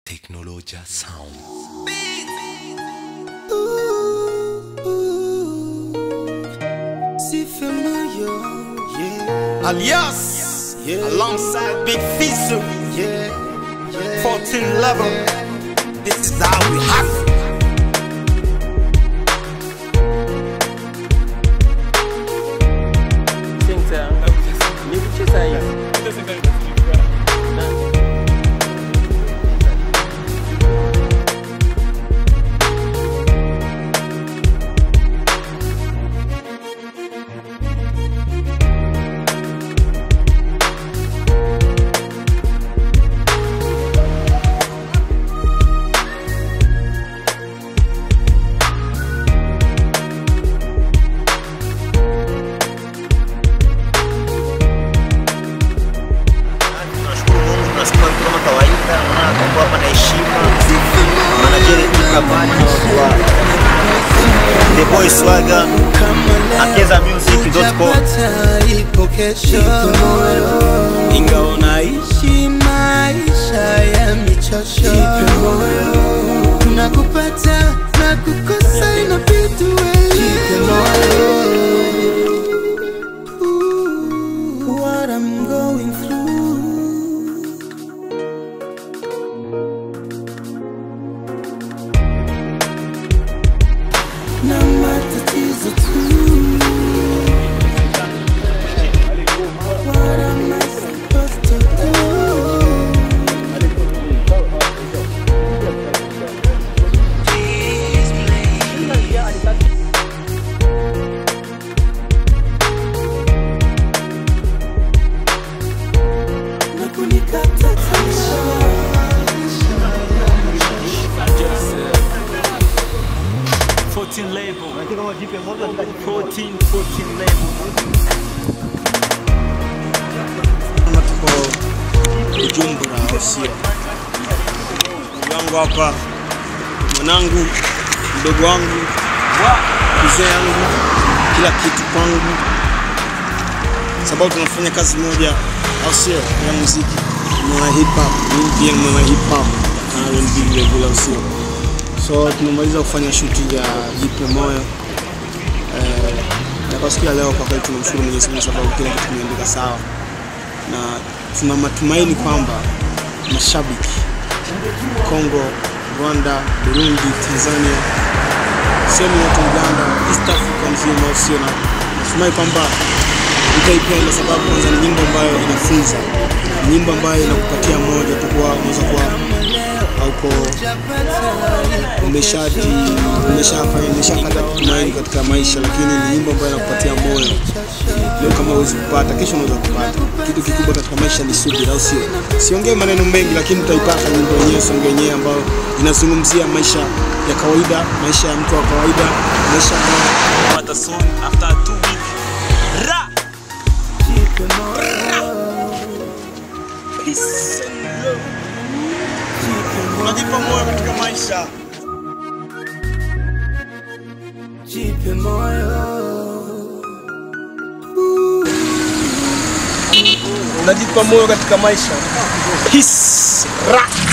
Technologia Sound. Si familiar, yeah, Alias, Yeah. alongside Big Fizu, yeah, yeah. 14 level. This is how we have. Tunashukuru Mungu, tunasikia kama kawaida, maana tuko hapa na heshima. Manajeri tukabali wa The Boy Swagger Akeza Music.com. Utapata ipo kesho, ingawa naishi maisha ya michosho, kuna kupata na kukosa, inabidi uelewe what I'm going through. na matatizo tu. What am I supposed to do? Na kunikata tamaa. 14 label. 14, 14 label. Kama tuko Bujumbura au sio? Ndugu yangu hapa, mwanangu, mdogo wangu, mzee yangu, kila kitu kwangu, sababu tunafanya kazi moja, au sio? Ya muziki, mwana hip hop, mimi pia ni mwana hip hop na R&B vile vile, au sio? So tumemaliza kufanya shuti ya Jipe Moyo eh, na kwa siku ya leo kwa kweli tunamshukuru Mwenyezi Mungu sababu kila kitu kimeandika sawa na tuna matumaini kwamba mashabiki Kongo, Rwanda, Burundi, Tanzania, sehemu yote Uganda, East Africa mzima, usio na natumai kwamba utaipenda, sababu kwanza ni nyimbo ambayo inafunza, ni nyimbo ambayo inakupatia moja tu kuwa unaweza kuwa hauko umeshaji umeshafanya umeshakata tumaini katika maisha, lakini ni nyimbo ambayo inakupatia moyo. Leo kama huwezi kupata, kesho unaweza kupata. Kitu kikubwa katika maisha ni subira, au sio? Siongee maneno mengi, lakini utaipata nyimbo yenyewe, song yenyewe ambayo inazungumzia maisha ya kawaida, maisha ya mtu wa kawaida, maisha ambayo But the song after two weeks. Ra! Peace and love. unajipa moyo katika maisha. Jipe moyo unajipa moyo katika maisha. Peace. Ra.